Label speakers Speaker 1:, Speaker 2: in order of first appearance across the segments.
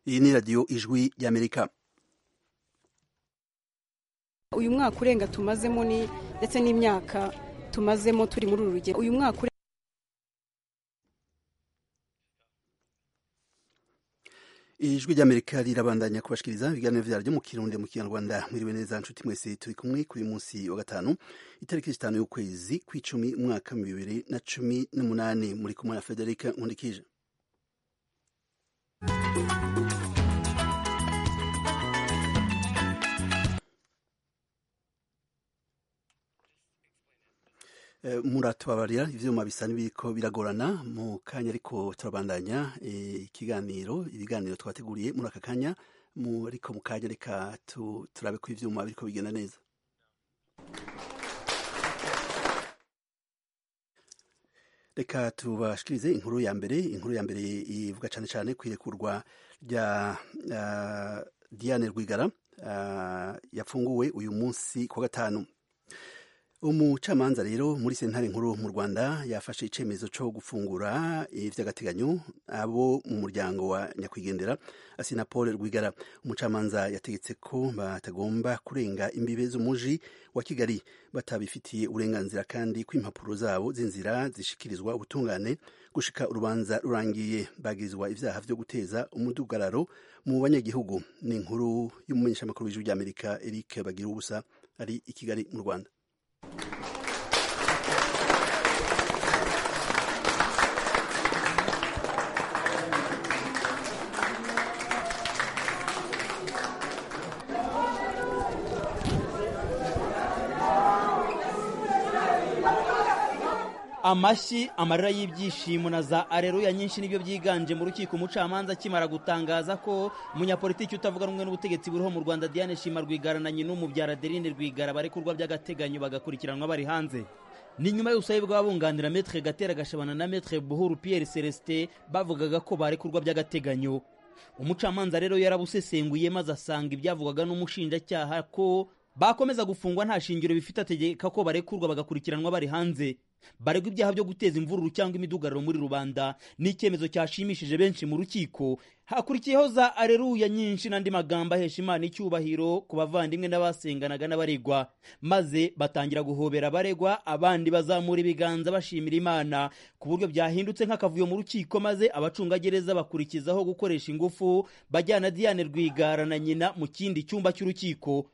Speaker 1: iyi ni radiyo ijwi ry'amerika
Speaker 2: uyu mwaka urenga tumazemo ni ndetse n'imyaka tumazemo turi muri uru rugendo uyu mwaka
Speaker 1: ijwi ry'amerika rirabandanya kubashikiriza ibiganiro vyaryo mu kirundi mu kinyarwanda mwiriwe neza nshuti mwese turi kumwe kuri munsi wa gatanu itariki zitanu y'ukwezi kw'icumi umwaka mu bibiri na cumi n'umunani muri kumwe na federika nkundikije muratubabarira ivyuma bisa n'ibiriko biragorana mu kanya ariko turabandanya ikiganiro ibiganiro twateguriye muri aka kanya ariko mu kanya reka turabe ko ivyuma biriko bigenda neza reka tubashikirize inkuru ya mbere inkuru ya mbere ivuga cane cane kwirekurwa rya uh, Diane Rwigara uh, yafunguwe uyu munsi kwa gatanu umucamanza rero muri sentare nkuru mu rwanda yafashe icyemezo cyo gufungura iby'agateganyo abo mu muryango wa nyakwigendera asina paul rwigara umucamanza yategetse ko batagomba kurenga imbibe z'umuji wa kigali batabifitiye uburenganzira kandi ko impapuro zabo z'inzira zishikirizwa ubutungane gushika urubanza rurangiye bagirizwa ibyaha byo guteza umudugararo mu banyagihugu ni inkuru y'umumenyeshamakuru w'ijwi ry'amerika eric bagira ubusa ari i kigali mu rwanda
Speaker 3: amashyi amarira y'ibyishimo na za areruya nyinshi nibyo byiganje mu rukiko umucamanza akimara gutangaza ko umunyapolitiki utavuga rumwe n'ubutegetsi buriho mu rwanda diane shima rwigara na nyina umubyara adeline rwigara barekurwa by'agateganyo bagakurikiranwa bari hanze ni nyuma y'ubusabe bw'abunganira metre gatera gashabana na metre buhuru pierre celestin bavugaga ko barekurwa by'agateganyo umucamanza rero yarabusesenguye maze asanga ibyavugwaga n'umushinjacyaha ko bakomeza gufungwa nta shingiro bifite ategeka ko barekurwa bagakurikiranwa bari hanze baregwa ibyaha byo guteza imvururu cyangwa imidugararo muri rubanda ni icyemezo cyashimishije benshi mu rukiko hakurikiyeho za areruya nyinshi n'andi magambo ahesha imana icyubahiro ku bavandimwe n'abasenganaga n'abaregwa maze batangira guhobera abaregwa abandi bazamura ibiganza bashimira imana ku buryo byahindutse nk'akavuyo mu rukiko maze abacungagereza bakurikizaho gukoresha ingufu bajyana diane rwigara na nyina mu kindi cyumba cy'urukiko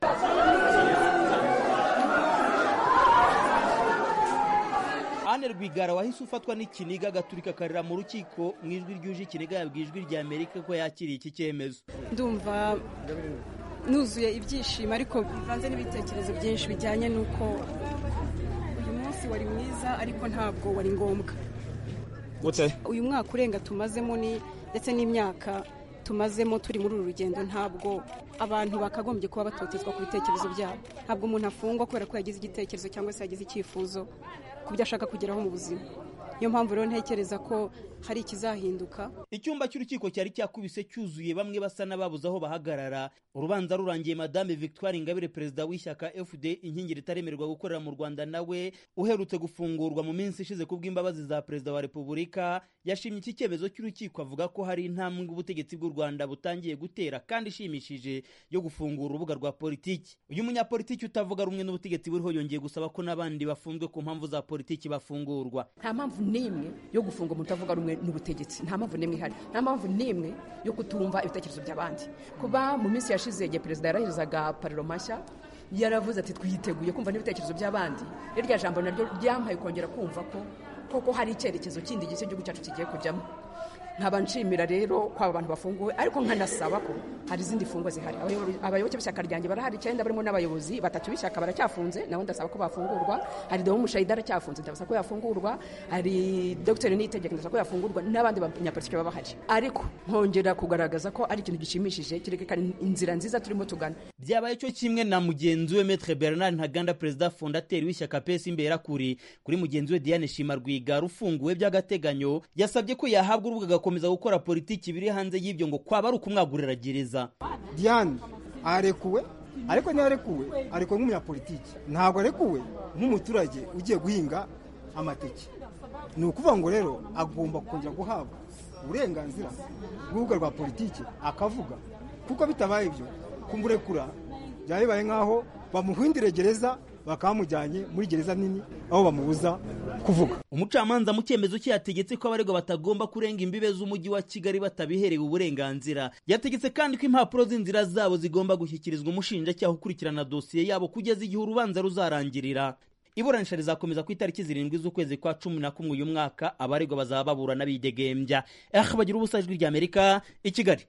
Speaker 3: Anne Rwigara wahise ufatwa n'ikiniga agaturika akarira mu rukiko mu ijwi ryuje ikiniga yabwiye ijwi rya Amerika ko yakiriye iki cyemezo
Speaker 2: ndumva nuzuye ibyishimo ariko bivanze n'ibitekerezo byinshi bijyanye n'uko uyu munsi wari mwiza ariko ntabwo wari ngombwa uyu mwaka urenga tumazemo ni ndetse n'imyaka tumazemo turi muri uru rugendo ntabwo abantu bakagombye kuba batotezwa ku bitekerezo byabo ntabwo umuntu afungwa kubera ko yagize igitekerezo cyangwa se yagize icyifuzo ku byo ashaka kugeraho mu buzima niyo mpamvu rero ntekereza ko hari ikizahinduka
Speaker 3: icyumba cy'urukiko cyari cyakubise cyuzuye bamwe basa n'ababuze aho bahagarara urubanza rurangiye madame victoire ingabire perezida w'ishyaka fd inkingi ritaremererwa gukorera mu rwanda nawe uherutse gufungurwa mu minsi ishize ku bw'imbabazi za perezida wa repubulika yashimye iki cyemezo cy'urukiko avuga ko hari intambwe ubutegetsi bw'u rwanda butangiye gutera kandi ishimishije yo gufungura urubuga rwa politiki uyu munyapolitiki utavuga rumwe n'ubutegetsi buriho yongeye gusaba ko n'abandi bafunzwe ku mpamvu za politiki bafungurwa
Speaker 4: nta mpamvu n'imwe yo gufunga umuntu utavuga rumwe n'ubutegetsi nta mpamvu n'imwe ihari nta mpamvu n'imwe yo kutumva ibitekerezo by'abandi kuba mu minsi yashize igihe perezida yaraherezaga pariro mashya yaravuze ati twiteguye kumva n'ibitekerezo by'abandi irya jambo naryo ryampaye kongera kumva ko koko hari icyerekezo kindi gishya igihugu cyacu kigiye kujyamo nkaba nshimira rero ko aba bantu bafunguwe ariko nkanasaba ko hari izindi fungwa zihari abayoboke b'ishyaka ryanjye barahari icyenda barimo n'abayobozi batatu b'ishyaka baracyafunze nabo ndasaba ko bafungurwa hari dewo mushayida aracyafunze ndabasaba ko yafungurwa hari dogiteri niyitegeka ndasaba ko yafungurwa n'abandi banyapolitiki baba bahari ariko nkongera kugaragaza ko ari ikintu gishimishije kirerekana inzira nziza turimo tugana
Speaker 3: byabaye cyo kimwe na mugenzi we metre bernard ntaganda perezida fondateri w'ishyaka pesi imberakuri kuri mugenzi we diane shima rwigara ufunguwe by'agateganyo yasabye ko yahabwa urubuga agakomeza gukora politiki biri hanze y'ibyo ngo kwaba ari ukumwagurira gereza
Speaker 5: diane arekuwe ariko niyo arekuwe arekuwe nk'umunyapolitiki ntabwo arekuwe nk'umuturage ugiye guhinga amateke ni ukuvuga ngo rero agomba kongera guhabwa uburenganzira bw'urubuga rwa politiki akavuga kuko bitabaye ibyo kumurekura byaba bibaye nk'aho bamuhindire gereza bakamujyanye muri gereza nini aho bamubuza kuvuga
Speaker 3: umucamanza mu cyemezo cye yategetse ko abaregwa batagomba kurenga imbibe z'umujyi wa kigali batabiherewe uburenganzira yategetse kandi ko impapuro z'inzira zabo zigomba gushyikirizwa umushinjacyaha ukurikirana dosiye yabo kugeza igihe urubanza ruzarangirira iburanisha rizakomeza ku itariki zirindwi z'ukwezi kwa cumi na kumwe uyu mwaka abaregwa bazaba baburana bidegembya eh bagira ubusa ijwi ry'amerika i kigali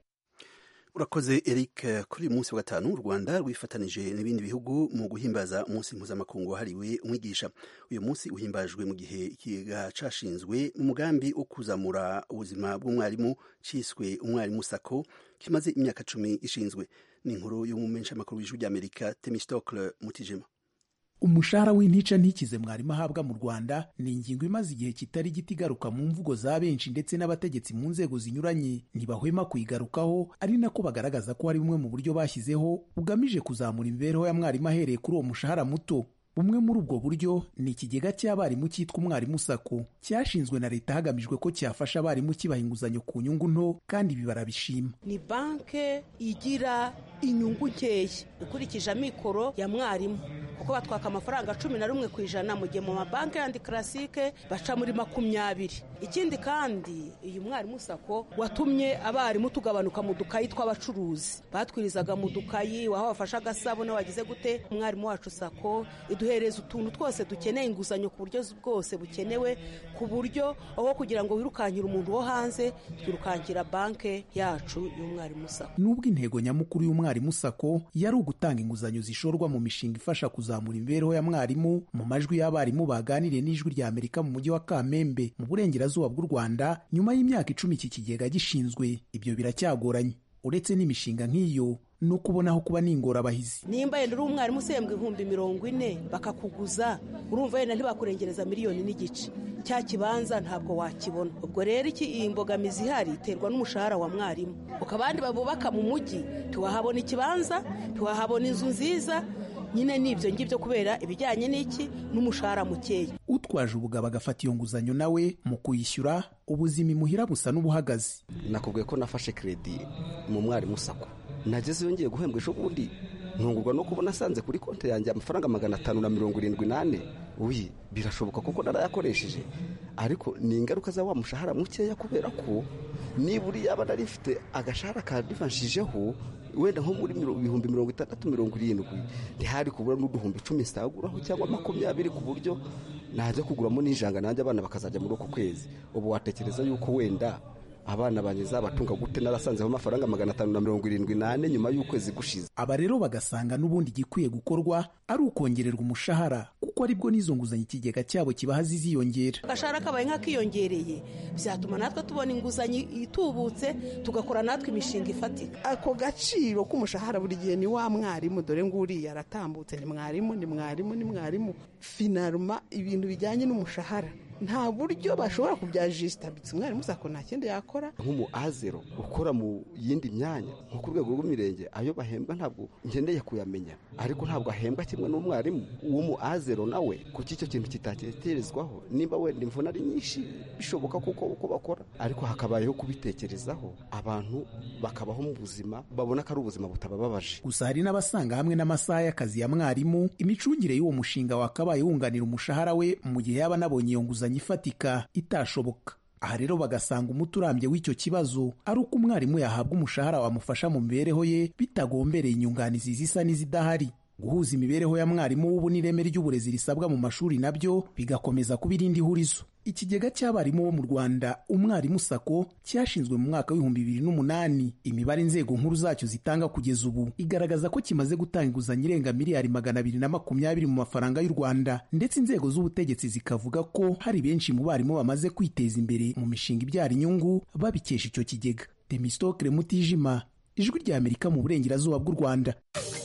Speaker 1: urakoze eric kuri uyu munsi wa gatanu u rwanda rwifatanije n'ibindi bihugu mu guhimbaza umunsi mpuzamakungu wahariwe umwigisha uyu munsi uhimbajwe mu gihe ikigega cashinzwe mu mugambi wo kuzamura ubuzima bw'umwarimu ciswe umwarimu sako kimaze imyaka cumi ishinzwe ni inkuru y'umumenyeshamakuru w'ijwi ry'amerika temistokle mutijima
Speaker 6: umushahara w'intica ntikize mwarimu ahabwa mu rwanda ni ingingo imaze igihe kitari gito igaruka mu mvugo za benshi ndetse n'abategetsi mu nzego zinyuranye ntibahwema kuyigarukaho ari nako bagaragaza ko hari bumwe mu buryo bashyizeho bugamije kuzamura imibereho ya mwarimu ahereye kuri uwo mushahara muto bumwe muri ubwo buryo ni ikigega cy'abarimu cyitwa umwarimu sako cyashinzwe na leta hagamijwe ko cyafasha abarimu kibaha inguzanyo ku nyungu nto kandi ibi barabishima
Speaker 7: ni banke igira inyungu nkeya ikurikije amikoro ya mwarimu kuko batwaka amafaranga cumi na rumwe ku ijana mu gihe mu mabanki yandi karasike baca muri makumyabiri ikindi kandi uyu mwarimu sako watumye abarimu tugabanuka mu dukayi tw'abacuruzi batwirizaga mu dukayi waho bafashe agasabune wagize gute umwarimu wacu sako iduhereza utuntu twose dukeneye inguzanyo ku buryo bwose bukenewe ku buryo aho kugira ngo wirukankire umuntu wo hanze twirukankira banki yacu y'umwarimu sako
Speaker 6: nubwo intego nyamukuru y'umwarimu sako yari ugutanga inguzanyo zishorwa mu mishinga ifasha kuzamura imibereho ya mwarimu mu majwi y'abarimu baganiriye n'ijwi rya amerika mu mujyi wa kamembe mu burengerazuba bw'u rwanda nyuma y'imyaka icumi iki kigega gishinzwe ibyo biracyagoranye uretse n'imishinga nk'iyo ni ukubonaho kuba n'ingorabahizi
Speaker 7: nimba yenda uri umwarimu usembwa ibihumbi mirongo ine bakakuguza urumva yenda ntibakurengereza miliyoni n'igice cya kibanza ntabwo wakibona ubwo rero iki iyi mbogamizi ihari iterwa n'umushahara wa mwarimu uko abandi babubaka mu mujyi ntiwahabona ikibanza ntiwahabona inzu nziza nyine ni ibyo ngibyo kubera ibijyanye n'iki n'umushahara mukeya
Speaker 6: utwaje ubugabo agafata iyo nguzanyo nawe mu kuyishyura ubuzima imuhira busa n'ubuhagaze
Speaker 8: nakubwiye ko nafashe kredi mu mwarimu sako nageze yongeye guhembwa ejo bundi ntungurwa no kubona asanze kuri konti yanjye amafaranga magana atanu na mirongo irindwi n'ane uyi birashoboka kuko narayakoresheje ariko ni ingaruka za wa mushahara mukeya kubera ko niba uri yaba nari mfite agashahara kadivanshijeho wenda nko muri ibihumbi mirongo itandatu mirongo irindwi ntihari kubura n'uduhumbi icumi nsaguraho cyangwa makumyabiri ku buryo najya kuguramo n'ijanga nanjye abana bakazajya muri uko kwezi ubu watekereza yuko wenda abana banjye zabatunga gute narasanzeho amafaranga magana atanu na mirongo irindwi n'ane nyuma y'ukwezi gushize
Speaker 6: aba rero bagasanga n'ubundi igikwiye gukorwa ari ukongererwa umushahara kuko aribwo n'izo nguzanyo ikigega cyabo kibaha ziziyongera
Speaker 7: agashahara kabaye nk'akiyongereye byatuma natwe tubona inguzanyo itubutse tugakora natwe imishinga ifatika
Speaker 9: ako gaciro k'umushahara buri gihe ni wa mwarimu dore ngo uriya aratambutse ni mwarimu ni mwarimu ni mwarimu finaruma ibintu bijyanye n'umushahara nta buryo bashobora kubyajisitabitse umwarimu sako nta kindi yakora
Speaker 8: nk'umu azero ukora mu yindi myanya nko ku rwego rw'imirenge ayo bahembwa ntabwo ngendeye kuyamenya ariko ntabwo ahembwa kimwe n'umwarimu w'umu azero nawe kuki icyo kintu kitatekerezwaho nimba wenda imvune ari nyinshi bishoboka kuko uko bakora ariko hakabayeho kubitekerezaho abantu bakabaho mu buzima babona ko ari ubuzima butabababaje
Speaker 6: gusa hari n'abasanga hamwe n'amasaha y'akazi ya mwarimu imicungire y'uwo mushinga wakabaye wunganira umushahara we mu gihe yaba anabonye iyo nguzanyo ifatika itashoboka aha rero bagasanga umuti urambye w'icyo kibazo ari uko umwarimu yahabwa umushahara wamufasha mu mibereho ye bitagombereye inyunganizi zisa n'izidahari guhuza imibereho ya mwarimu w'ubu n'ireme ry'uburezi risabwa mu mashuri nabyo bigakomeza kuba irindi hurizo ikigega cy'abarimu bo mu rwanda umwarimu sako cyashinzwe mu mwaka w'ibihumbi bibiri n'umunani imibare inzego nkuru zacyo zitanga kugeza ubu igaragaza ko kimaze gutanga inguzanyo irenga miliyari magana abiri na makumyabiri mu mafaranga y'u rwanda ndetse inzego z'ubutegetsi zikavuga ko hari benshi mu barimu bamaze kwiteza imbere mu mishinga ibyara inyungu babikesha icyo kigega demisitokire mutijima ijwi rya amerika mu burengerazuba bw'u rwanda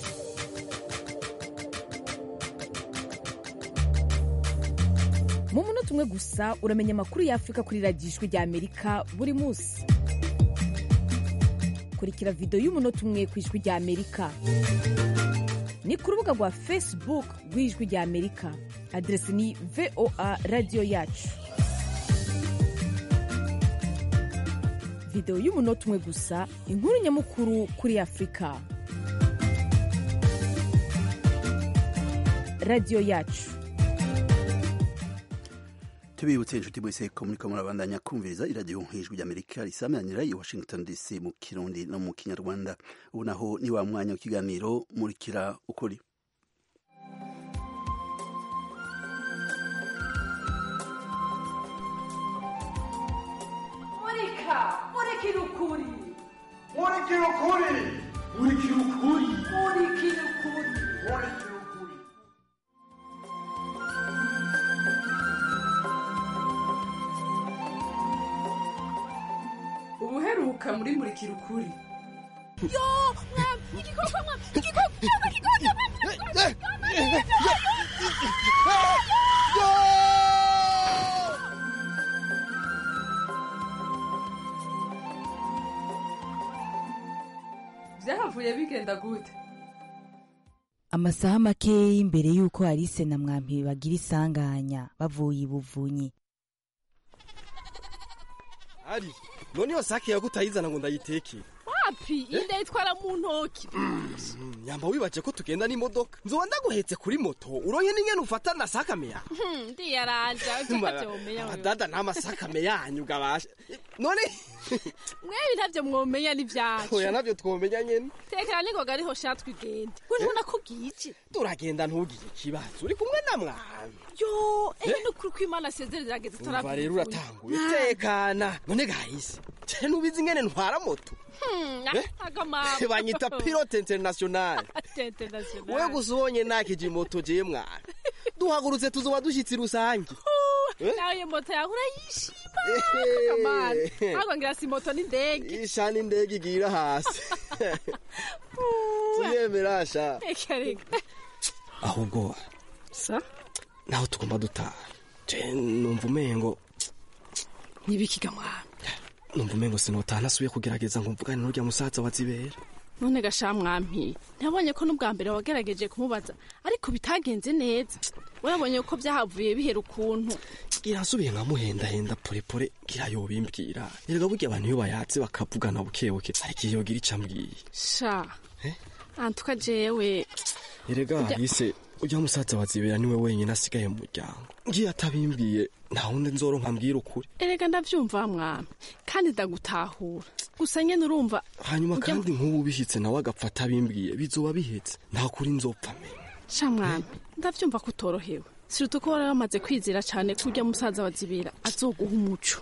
Speaker 10: mu munota umwe gusa uramenya amakuru y'afurika kuri radiyo ijwi rya amerika buri munsi kurikira videwo y'umunota umwe ku ijwi rya amerika ni ku rubuga rwa facebook rw'ijwi rya amerika aderesi ni voa radiyo yacu videwo y'umunota umwe gusa inkuru nyamukuru kuri afurika radiyo yacu
Speaker 1: tubibutse inshuti mwese ko muriko murabandanya kumviriza iradiyo nk'ijwi ry'amerika risamanira i washington dc mu kirundi no mu kinyarwanda ubu naho ni wa mwanya w'ikiganiro murikira ukuri
Speaker 11: murika murikira ukuri
Speaker 12: murikira ukuri murikira ukuri
Speaker 11: murikira ukuri
Speaker 12: murikira ukuri
Speaker 11: ubuheruka muri murikira ukuri
Speaker 13: yo mwami igikoko mwami igikoko igikoko
Speaker 11: byahavuye bigenda gute
Speaker 10: amasaha makeya imbere y'uko Alice na mwampi bagira isanganya bavuye ibuvunyi
Speaker 14: ari none iyo sake yagutayizana ngo ndayiteke
Speaker 13: wapi inda yitwara mu ntoki
Speaker 14: nyamba wibaje ko tugenda n'imodoka nzoba ndaguhetse kuri moto uronye n'ingene ufata na sakame yawe
Speaker 13: Hmm, ndiyaranja utavyomenya wewe
Speaker 14: abadada nta masakame yanyu gabasha none
Speaker 13: mwewe ntavyo mwomenya
Speaker 14: oya
Speaker 13: n'ivyacu
Speaker 14: navyo twomenya nyene
Speaker 13: tekera ningoga ariho sha twigende we ntubona iki
Speaker 14: turagenda ntugire ikibazo uri kumwe na mwami
Speaker 13: yo ehe nukuri ko imana asezerera irageze
Speaker 14: umva rero uratanguye tekana none gahise je nubizi ingene ntwara moto Eh?
Speaker 13: agamabo
Speaker 14: banyita pilote international we gusa ubonye nakije moto je mwana duhagurutse tuzoba dushitsi rusange Eh?
Speaker 13: nawe moto yawe urayishima
Speaker 14: Ehe.
Speaker 13: akamana ahubwo ngira si moto n'indege
Speaker 14: ishana indege igira hasi tuyemera sha
Speaker 13: reka reka
Speaker 14: ahubwo
Speaker 13: sa
Speaker 14: naho tugomba dutaha je numva umengo
Speaker 13: nibikiga mwana
Speaker 14: numva umengo sinotaha nasubiye kugerageza ngo mvugane n'urya musaza wa zibera
Speaker 13: none gasha mwampi nabonye ko n'ubwa mbere wagerageje kumubaza ariko bitagenze neza urabonye ko byahavuye bihera ukuntu
Speaker 14: gira nsubiye nkamuhendahenda porepore ngira yobimbwira erega burya abantu iyo bayatse bakavugana bukebuke hari igihe yogira ico ambwiye
Speaker 13: sha antuka jewe
Speaker 14: erega
Speaker 13: Ujya-
Speaker 14: hise ujya musaza wa zibera niwe wenyine asigaye mu muryango ngiye atabimbwiye nta wundi nzoronka mbwira ukuri
Speaker 13: erega ndavyumva mwami kandi ndagutahura gusa nyene urumva
Speaker 14: hanyuma
Speaker 13: ujya-
Speaker 14: kandi nk'ubu bishitse nawe agapfa atabimbwiye bizoba bihetse nta kuri nzopfa menya
Speaker 13: sha mwami ndavyumva ko utorohewe siruta ko wari wamaze kwizera cane ko urya musaza wa zibera azoguha umuco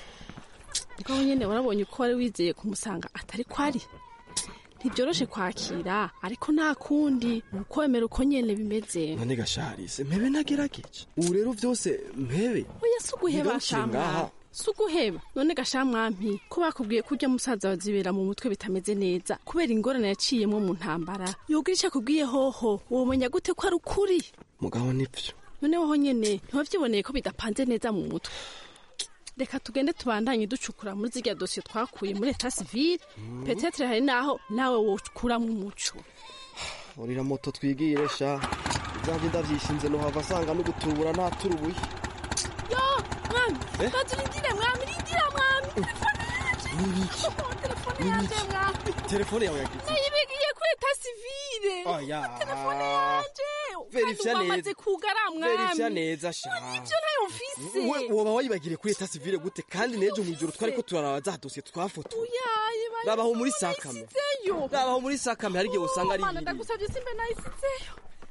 Speaker 13: ubwo nyene warabonye ko wari wizeye kumusanga atari ko ari ntibyoroshe kwakira ariko nta kundi ni ukwemera uko nyene bimeze
Speaker 14: none gasharise mpebe nagerageje ubu rero vyose mpebe
Speaker 13: oya si uguheba
Speaker 14: Ntigarukire ngaha.
Speaker 13: shamwami si uguheba none gashamwampi ko bakubwiye ko urya musaza wazibera mu mutwe bitameze neza kubera ingorane yaciyemwo mu ntambara yogira ico akubwiye hoho womenya gute ko ari ukuri
Speaker 14: mugabo nivyo
Speaker 13: none woho nyene ntiwavyiboneye ko bidapanze neza mu mutwe reka tugende tubandanye ducukura muri zirya dosiye twakuye muri eta sivile petetre hari naho nawe wokuramwo umuco
Speaker 14: urira moto twigire sha izanje ndavyishinze nohava asanga no gutubura ntaturubuye
Speaker 13: yo mwami
Speaker 14: Eh?
Speaker 13: bazurindire mwami rindira mwami telefone yanje mwami
Speaker 14: telefone yawe yagize
Speaker 13: nayibigiye kuri eta sivile
Speaker 14: oya
Speaker 13: telefone yanje
Speaker 14: Verifya
Speaker 13: kandi
Speaker 14: neza.
Speaker 13: wamaze kugara
Speaker 14: verifya
Speaker 13: mwami
Speaker 14: neza sha
Speaker 13: ivyo ntayo mfise
Speaker 14: We- woba wayibagiriye kuri eta sivile gute kandi nejo mw'ijoro twariko turaraba za dosiye twafotoye
Speaker 13: uyaye
Speaker 14: rabaho muri sakame
Speaker 13: nayisizeyo
Speaker 14: rabaho muri sakame hari igihe usanga ari
Speaker 13: Mana
Speaker 14: ibiri
Speaker 13: ndagusabye simbe nayisizeyo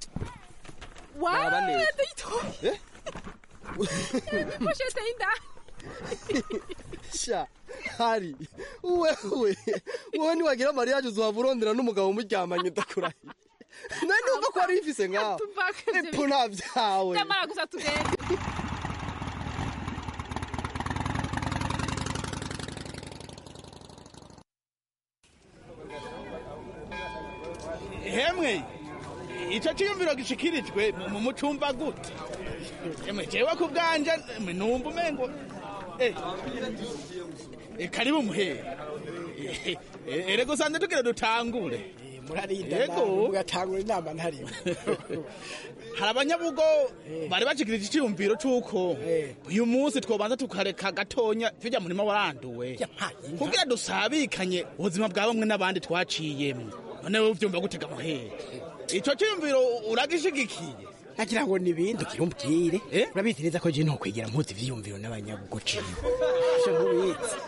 Speaker 14: Raba neza.
Speaker 13: wae ndayitoye
Speaker 14: Eh?
Speaker 13: poshete y'indani
Speaker 14: sha hari wewe wowe niwagira mariyaje uzohava urondera n'umugabo muryamanye ndakurahiye nawe numva ko wari wifise ngaho epfo nta vyawe
Speaker 13: ndamara gusa tugende
Speaker 15: hemwe icyo cyiyumviro gishikirijwe mu mucumba gute emwe jewe ku bwanje emwe numva umengo eh, eh, karibu muhere Eh, eh, erega usanze tugira dutangure
Speaker 16: murarinda
Speaker 15: Yego.
Speaker 16: nawe mugatangura inama ntarimo
Speaker 15: hari abanyabugo bari bashikirije icyiyumviro c'uko uyu munsi twobanza tukareka gatonya tujya murima waranduwe kugira dusabikanye ubuzima bwa bamwe n'abandi twaciyemwo none wowe uvyumva gutega muhere ico ciyumviro uragishigikiye
Speaker 16: nagira ngo nibindi ukiri umbwire urabizi neza ko je nokwigira mpuzi ivyiyumviro n'abanyabugo ciwe ivyo ntubizi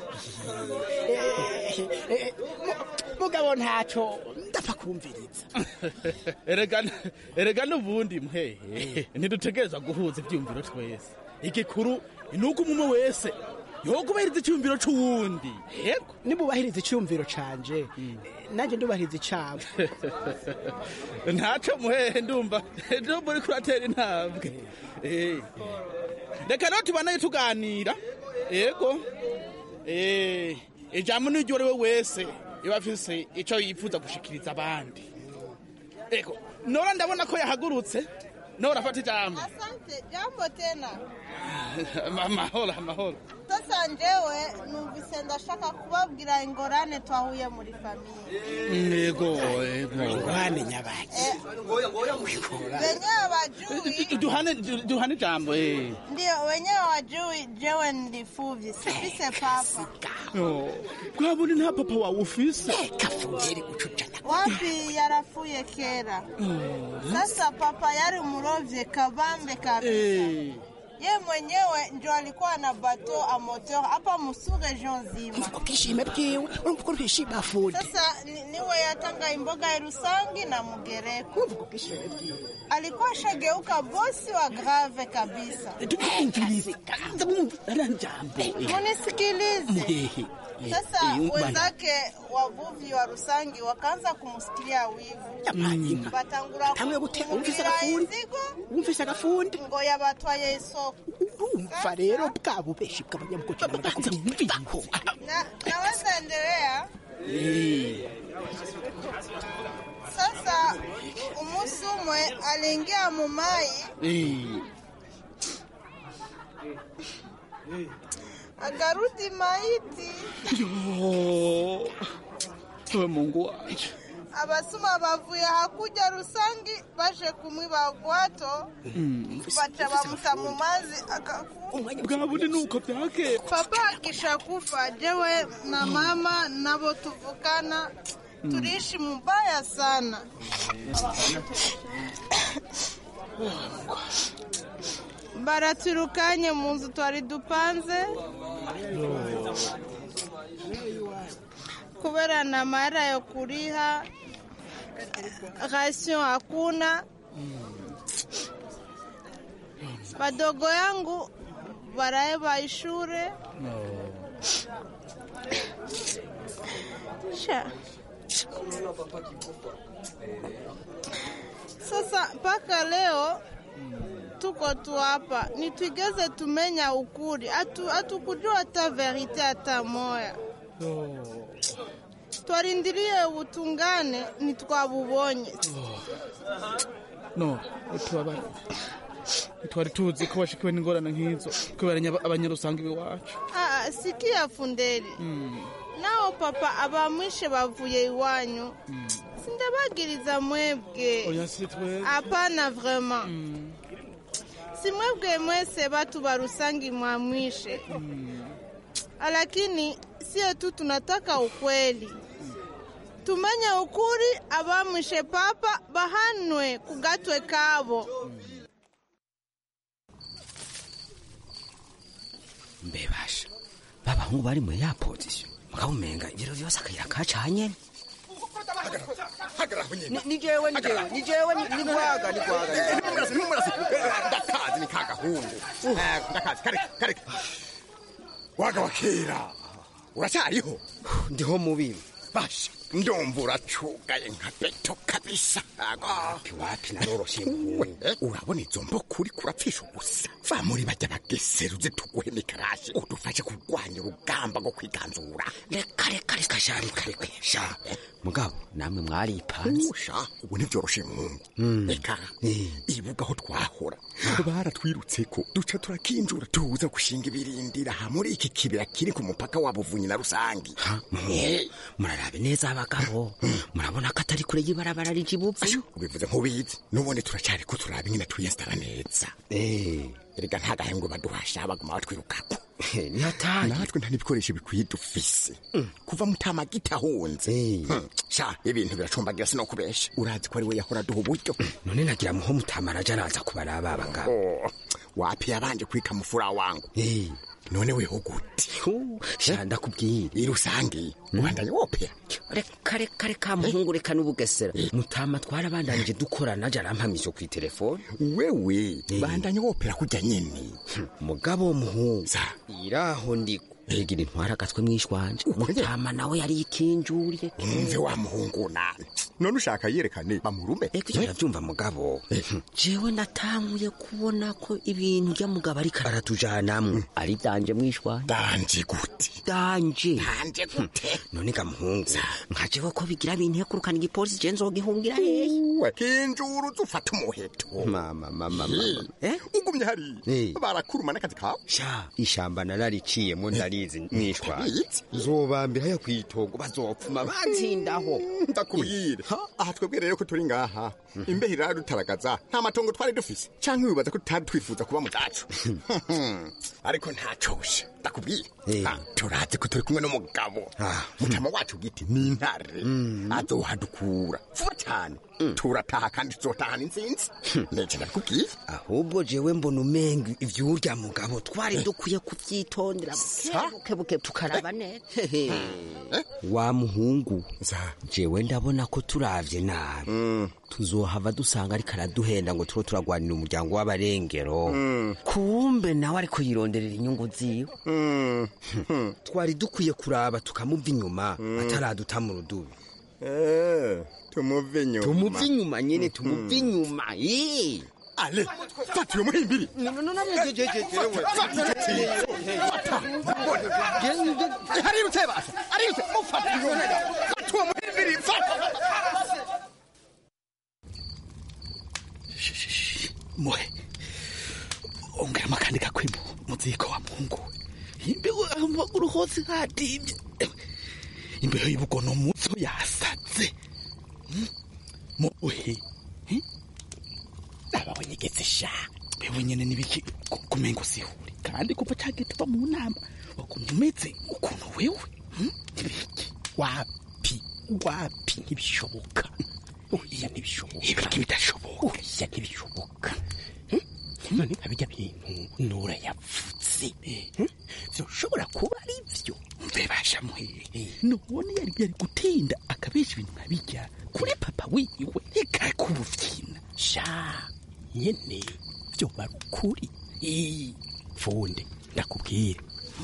Speaker 16: Eh, mu- mugabo ntaco ndapfa kumviriza
Speaker 15: erega erega n'ubundi muhehe ntidutegereza guhuza ivyumviro twese igikuru ni uko umwe wese yokubahiriza icyumviro c'uwundi yego
Speaker 16: nimubahiriza icyumviro canje nanjye ndubahiriza icabo
Speaker 15: ntaco muhehe ndumva ndumva uriko uratera intambwe Eh. reka rero tubanaye tuganira yego Eh, ijambo n'iryo ari we wese iba afise ico yifuza gushikiriza abandi ego nora ndabona ko yahagurutse nora afata ijambo
Speaker 17: Asante, jambo tena.
Speaker 15: amahoro amahoro
Speaker 17: Sasa njewe numvise ndashaka kubabwira ingorane twahuye muri famiye.
Speaker 15: yego yego
Speaker 16: ingorane nyabaki
Speaker 17: Wenyewe wajui,
Speaker 15: duhane duhane ijambo eh
Speaker 17: ndio wenyewe wajui jewe ndifuvye, sifise papa.
Speaker 15: Oh, kwabone nta papa wawe ufise
Speaker 17: Wapi yarafuye kera. Sasa papa yari murovye kabambe kabisa.
Speaker 15: Eh.
Speaker 17: Ye mwenyewe ndio alikuwa na bateau a moteur hapa musu region nzima.
Speaker 16: ubwishime bwiwe urumva ko rwishima afundi
Speaker 17: Sasa ni- niwe yatanga imboga ya Rusangi na Mugereko. Alikuwa shageuka bosi wa grave kabisa.
Speaker 16: tumvirize kanza mwumvira njambo
Speaker 17: Munisikilize.
Speaker 16: muhehe
Speaker 17: Sasa
Speaker 16: Eh, eh,
Speaker 17: wenzake wavuvi wa Rusangi wakaanza kumsikilia wivu. Batangura
Speaker 16: hamwe gute wumvise
Speaker 17: kumugurira
Speaker 16: agafundi
Speaker 17: inzigo
Speaker 16: wumvise agafundi
Speaker 17: ngo yabatwaye isoko.
Speaker 16: urumva rero bwa bubeshi bw'abanyamugozi n'abadakumviraho
Speaker 17: Na, naweza endelea. Sasa umusi umwe aliingia mumai
Speaker 15: Eh.
Speaker 17: akarudi maiti.
Speaker 15: Yo. Ewe Mungu wanje.
Speaker 17: abasuma bavuye hakuja rusangi baje kumwiba gwato
Speaker 15: Mm.
Speaker 17: baca bamuta mu mazi akakufa
Speaker 15: bwa bundi nuko byakera
Speaker 17: papa akisha kufa jewe na mama nabo tuvukana tuliishi mubaya sana baraturukanye mu nzu twari dupanze kubera na mara yo kuriha rasio hakuna wadogo yangu waraeba ishure sha sasa mpaka leo tuko tu hapa nitwigeze tumenya ukuri Hatu- hatukujua hata verite hata moya twarindiriye ubutungane ntitwabubonye
Speaker 15: no utubabara twari tuzi ko washikiwe n'ingorane nk'izo kubera nya- abanyarusange iwacu
Speaker 17: Ah, sikia funderi nao papa abamwishe bavuye iwanyu sindabagiriza mwebwe
Speaker 15: oya si twebwe
Speaker 17: hapana vraiment si mwebwe mwese batu ba rusangi mwamwishe lakini sie tu tunataka ukweli tumenye ukuri abamwishe papa bahanwe kugatwe kabo
Speaker 18: mbebasha babahungu bari muri ya pozisiyo mukabumenga ibiro byose akayira kacanye
Speaker 19: Ni- ni jewe ni jewe ni jewe ni ni gwaga ni gwaga
Speaker 20: Numurasi, numurasi. ndakazi ni ka gahungu Eh, ndakazi kareke kareke waga wa kera uracyariho
Speaker 19: ndiho mubibi
Speaker 20: basha ndumva uracugaye nka beto kabisa wapi wapi naroroshye urabona izo mboko uri kurapfisha ubusa va muri bajya bageseruze tuguhe mikarashi udufashe kurwanya urugamba rwo kwiganzura
Speaker 18: reka reka reka sha reka reka sha mugabo namwe mwaripanze
Speaker 20: sha ubu ntibyoroshe mungu reka ibuga aho twahora baratwirutse ko duca turakinjura tuza gushinga ibirindira aha muri iki kibira kiri ku mupaka wa buvunyi na rusangi
Speaker 18: murarabe neza abagabo murabona ko atari kure y'ibarabara rije ibupfu
Speaker 20: ubivuze nk'ubizi n'ubundi turacyari ko turaba ingene twiyesitara neza erega nta gahembwe baduhasha baguma batwirukako
Speaker 18: nihataye
Speaker 20: natwe nta n'ibikoresho bikwiye dufise kuva mutama gitahunze sha ibintu biracumbagira sinokubesha urazi ko ari we yahora duha uburyo
Speaker 18: none nagira muho mutamara aja araza kubaraba abagabo
Speaker 20: wapi yabanje kwika mufura wangu none weho gute
Speaker 18: sha ndakubwira
Speaker 20: irusange ubandanye wopera
Speaker 18: reka reka reka muhungu reka n'ubugesera mutama twarabandanije dukorana aja arampamisha ku itelefone
Speaker 20: wewe bandanye wopera kujya nyene
Speaker 18: mugabo muhungu iraho ndiko mbega intwara agatwe mwishwanje mutama nawe yari ikinjuriye
Speaker 20: umve wa muhungu nani none ushaka yerekane bamurume
Speaker 18: eko ivyo ndavyumva mugabo jewe natanguye kubona ko ibintu rya mugabo ariko aratujanamwo ari danje mwishwanje
Speaker 20: danje gute
Speaker 18: danje
Speaker 20: danje gute
Speaker 18: none ga muhungu nka jewe ko bigira bintekurukana igipolisi je nzogihungira hehe
Speaker 20: kinjuru zufata umuheto
Speaker 18: mama mama mama
Speaker 20: ugumye hari barakuruma n'akazi kawe
Speaker 18: sha ishamba narariciyemo ndari ndabizi mwishwa nzobambira haya kwitogo bazopfuma banzindaho
Speaker 20: ndakubwire aha twebwe rero ko turi ngaha imbeho iradutaragaza nta matongo twari dufise canke wibaza ko tutari twifuza kuba mu zacu ariko ntacosha ndakubwire turazi ko turi kumwe n'umugabo mutama wacu bwite ni intare azohadukura vuba cyane turataha kandi tuzotahana intsinzi nece ndakubwiye
Speaker 18: ahubwo jewe mbona umenga ivyurya mugabo twari dukwiye kuvyitondera bukebuke tukaraba neza wa muhungu jewe ndabona ko turavye nabi tuzohava dusanga ariko araduhenda ngo turo turagwanira umuryango w'abarengero kumbe nawe ariko yironderera inyungu ziwe twari dukwiye kuraba tukamuva inyuma ataraduta mu rudubi
Speaker 20: tumuve inyuma
Speaker 18: tumuve inyuma nyene tumuve inyuma
Speaker 20: ale fata uyo muhimbiri harirutse basa arirutse mufata fata uwo muhimbiri fata
Speaker 15: muhe ongeramo akandi gakwimo muziko wa mungu imbeho amaguru hose hadimye imbeho y'ubugono mutso yasatse muhe ababonyegetse sha bewe nyene nibiki kumengo sihuri kandi kuva cagiye tuva mu nama wakumva umeze ukuntu wewe nibiki wapi wapi ntibishoboka oya ntibishoboka ibiki bidashoboka oya ntibishoboka none abijya bintu nura yavutse vyoshobora kuba ari vyo mbebasha muhehe none yari yari gutinda akabesha ibintu nkabijya kuri papa wiwe reka kubuvyina sha nyene vyoba ari ukuri funde ndakubwire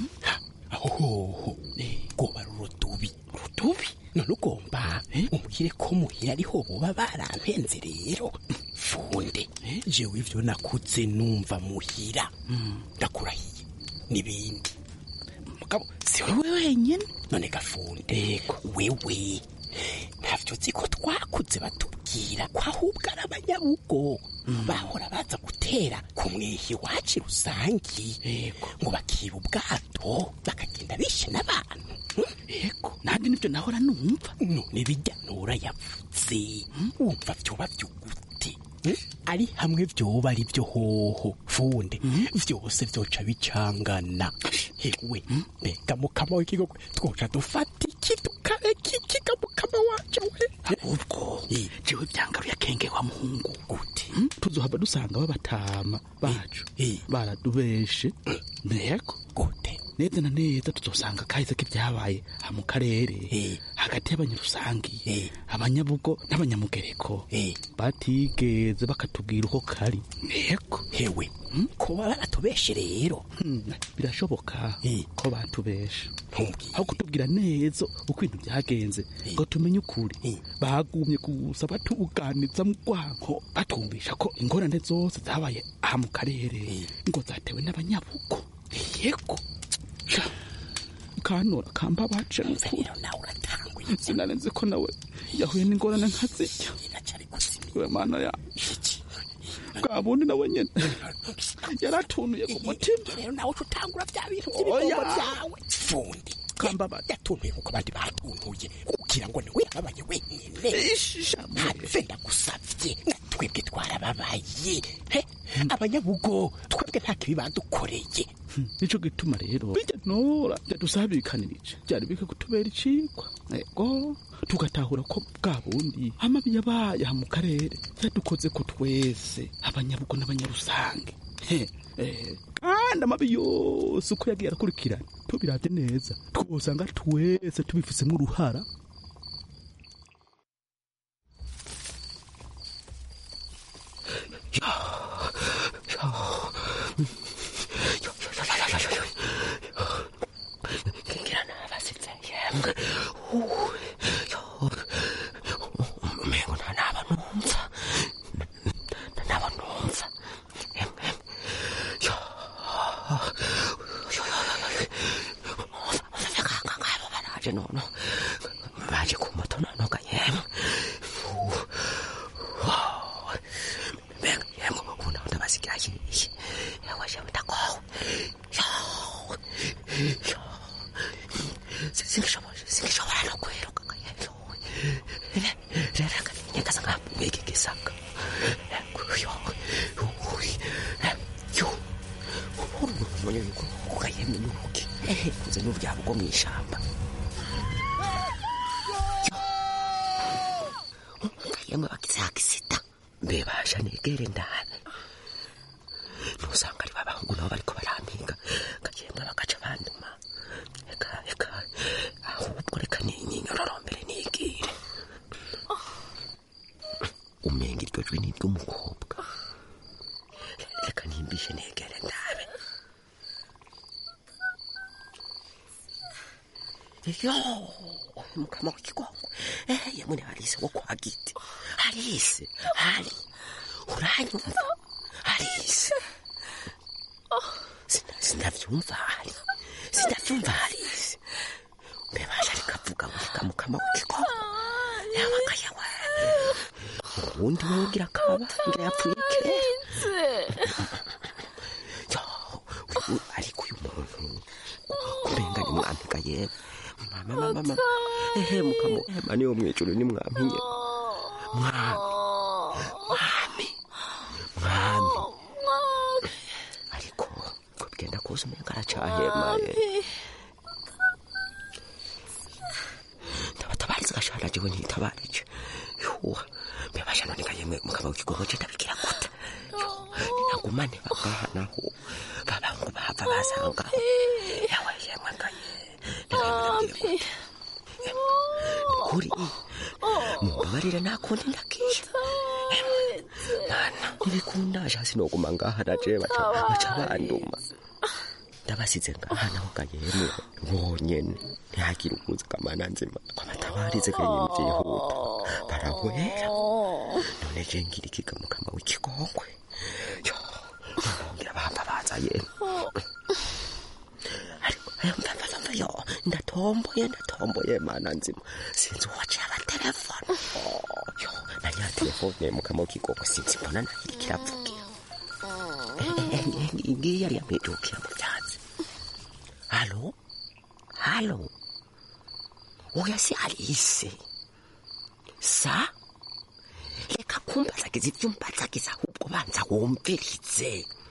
Speaker 15: ahohoho rwoba ari urudubi urudubi none ugomba umubwire ko muhira ariho boba barampenze rero funde jewe ivyo nakuze numva muhira ndakurahiye n'ibindi mugabo si wewe wenyene none gafunde wewe ntavyo uzi ko twakuze batubwira ko ahubwo ari abanyabugo bahora baza gutera ku mwihi iwacu rusangi ngo bakiba ubwato bakagenda bishe n'abantu yego nanjye nibyo nahora numva none bijya nura yavuze wumva vyoba vyugute ari hamwe vyoba ari vyo hoho funde vyose vyoca bicangana hewe mbega mukama w'ikigogo twoca dufata iki tukareka iki ga mukama wacu we ahubwo jewe byangaruye akenge wa muhungu gute tuzohava dusanga babatama bacu baradubeshe mbego gute neza na neza tuzosanga kahise k'ibyabaye aha mu karere hagati y'abanyarusangi abanyabugo n'abanyamugereko batigeze bakatubwira uko kari yego hewe kuba baratubeshe rero birashoboka ko batubeshe aho kutubwira neza uko ibintu byagenze ngo tumenye ukuri bagumye gusa batuganiza mu rwanko batumvisha ko ingorane zose zabaye aha mu karere ngo zatewe n'abanyabugo yego kanura kamba bace rero nawe uratanguye sinarenze ko nawe yahuye n'ingorane nka zirya we mana yacu bwa bundi nawe nyene yaratunuye ku mutima
Speaker 18: rero nawe uca utangura bya bintu by'ibikorwa byawe fundi
Speaker 15: kamba
Speaker 18: yatuntuye nkuko abandi batuntuye
Speaker 20: kugira ngo niwe yababaye wenyine ntapfe ndagusabye twebwe twarababaye he abanyabugo twebwe nta kibi badukoreye
Speaker 15: nico gituma rero bijya nora byadusabikanirije byari bike kutubera icikwa ego tugatahura ko bwa bundi amabi yabaye aha mu karere yadukoze ko twese abanyabugo n'abanyarusange He, eh, kandi amabi yose uko yagiye arakurikirana tubiravye neza twosanga twese tubifisemo uruhara
Speaker 18: ngira nabasitse yemwe umengo nta naba numva naba numva yemwe muzavekanga ngabo baraje nono baje ku moto nonoga yemwe mbega yemwe ubu naho ndabasigira yiye yewe jewe ndakowe singishobora singishobora no kwiruka rero reka nyagaza nkabwege gisaka yo yo umunye yuko ukayemwe nuki kuze n'uryabo bwo mu ishamba yemwe bagize akisita mbe basha negere ndabe nusanga ari babahungu nabo bariko barampinga kagenda bagaca banduma eka eka ahubwo reka ninyororombere nigire umenga iryo jwi ni iry'umukobwa reka nimbishe negere ndabe yo mukama w'ikigongo yemwe ni harise wo kwa giti harise hari uranyumva harise sinavyumva hari sinavyumva harise mbebasha rikavuga wika mukama w'ikigongo yabaga yawe uwundi wowe ugira kaba ngira yapfuye kera yo uyu ariko uyu muntu kumenga ni mwampiga yewe mama mama mama ehe mukama ema niwo mwijuru ni mwampiye mwami mwami mwami ariko ko bigenda kuza umenga aracahema ndabatabariza gashana jewe ntitabarije yuwa mbebasha none kayemwe mukama w'ikigongo je ndabikira gute ninagumane bagahanaho babangu bahava basanga yawe yemwe ngaye kuri mumbabarire nakundi ndakisha mana ntibikunda shasi noguma ngaha naje baca baca banduma ndabasize ngaha naho gayemwe bonyene ntihagire ukuza kamana nzima kwamatabarize kenyine vyihuta barahwera none je ngira ikiga mukama w'ikigongwe yo ngira bahava baza yemwe ariko ayo mvamvamva yo ndatomboye ndatomboye mana nzima sinzi uwaciye abatelefone yo nanya telefone mukama w'ikigongwe sinzi mbona nahiri kiravugira ngiyi yari yamwijukira mu vyatsi halo halo oya si alise sa reka kumbazagiza ivyo umbazagiza ahubwo banza wumvirize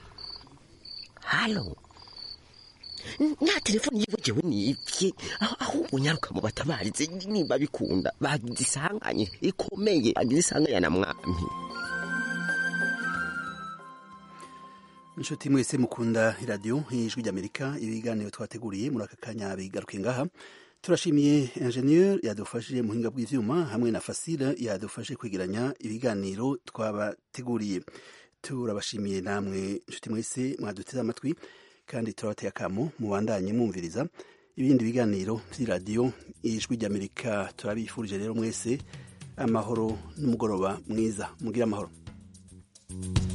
Speaker 18: halo nta telefoni yiwe jewe nivye ahubwo nyaruka mu batabarize niba bikunda bagize isanganye ikomeye bagize isanganya na mwami
Speaker 1: inshuti mwese mukunda iradiyo y'ijwi ry'amerika ibiganiro twateguriye muri aka kanya bigaruke ngaha turashimiye enjeniyeri yadufashije mu buhinga bw'ibyuma hamwe na fasira yadufashe kwegeranya ibiganiro twabateguriye turabashimiye namwe inshuti mwese mwaduteze amatwi kandi turabateye akamo mubandanye mwumviriza ibindi biganiro by'iradiyo y'ijwi ry'amerika turabifurije rero mwese amahoro n'umugoroba mwiza mugire amahoro